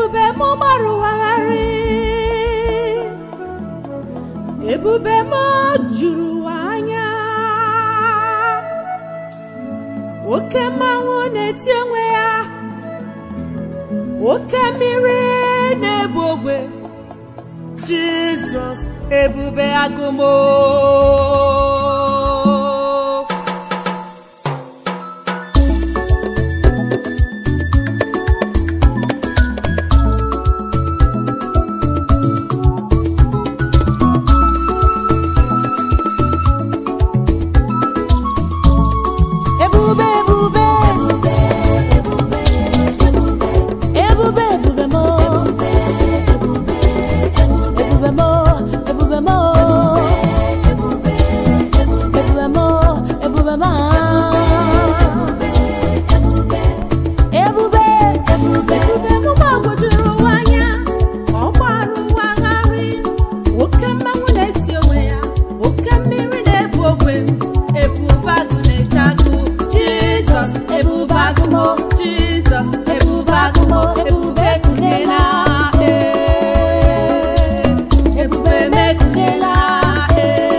ebube m gbarụwagharị ebube m juru ụwa anya oke mmanwụ na-eti onwe ya oke mmiri na-ebu ogwe jizọs ebube agụmo ebube ebube ebube ebube ebube mo ebube mo ebube mo ebube mo ebube ma ebube ebube ebube m gbagwojuru ụwa anya ọ gbara ụwa gharị oke mmanwụ na-eti onwe ya oke mmiri na-ebu ogwe ebube agụ na-eche agụ jizọs ebube agụmo jizọs ebube agụmo ebube kunyela ee ebube mekunyela ee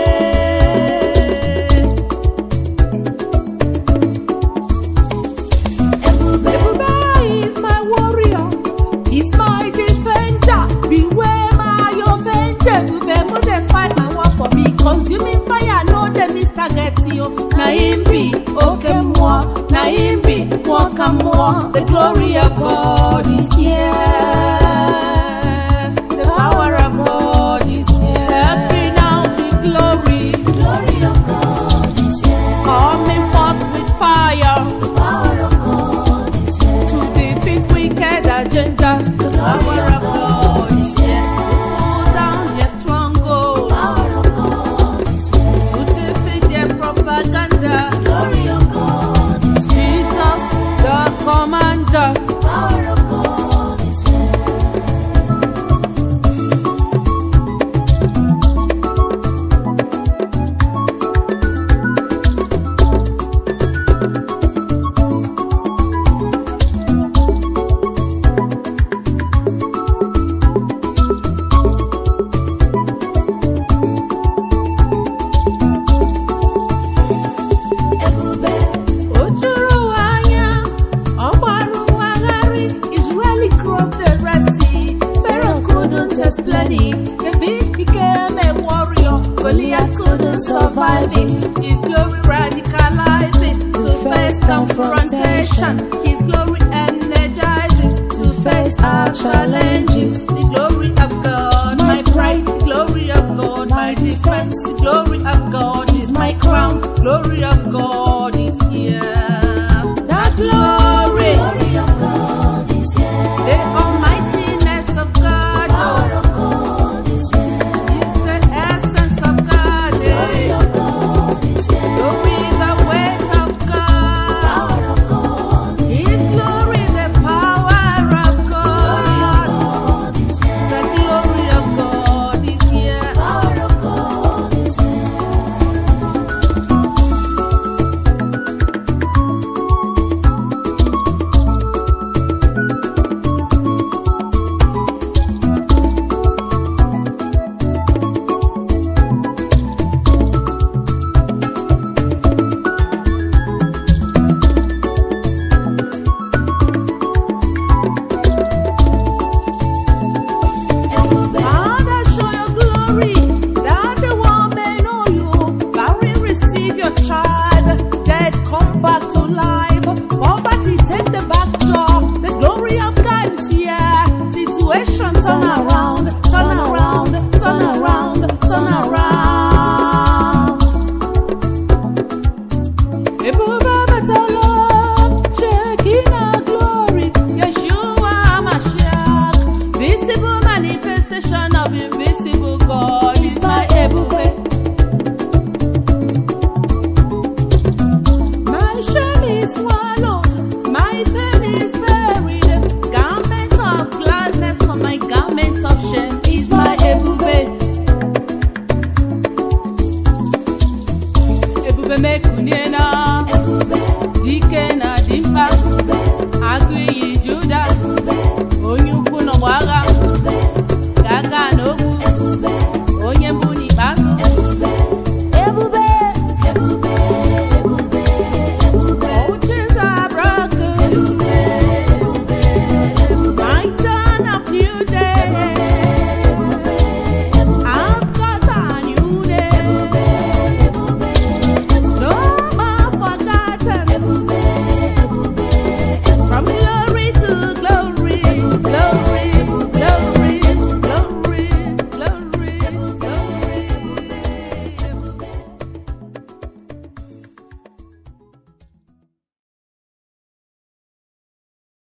Ebube is my warrior, he's my defender. Beware my offender. Ebube mo dey fight my war for me. Consuming fire no dey miss target yo. Na him be oke mmụọ, na him be mmụọ ka mmụọ. The glory of God is here. The power of God is here. Stepping out with glory, Glory of God is here. coming forth with fire. The power of God is here. to defeat wicked agenda. The power of God is here to pull down their stronghold, Power of God is here. to defeat their propaganda. Glory of God is here. Jesus, the commander. Power of God is here. Ebube, O juru ụwa anya, ọ gbara ụwa gharị. Israeli crossed the Red Sea. Pharaoh couldn't explain it. David became a warrior. Goliath couldn't survive it. His glory radicalized it to face confrontation. His glory energizes to face our challenges. The glory of God, my pride. The glory of God, my defense. The glory of God is my crown. Glory of God is here. That glory, glory of God is here. the almightiness of God, Power oh, of God is here. is the essence of God. Glory eh. of God is here. Glory, the weight of God. Power of God is His glory, the power of Glory of God. God is here. The glory of God is here. Power of God is here. Ebube, Father, show your glory, that the world may know you. Barren, receive your child. Dead, come back to life. Poverty, take the back door. The glory of God is here. Situation turn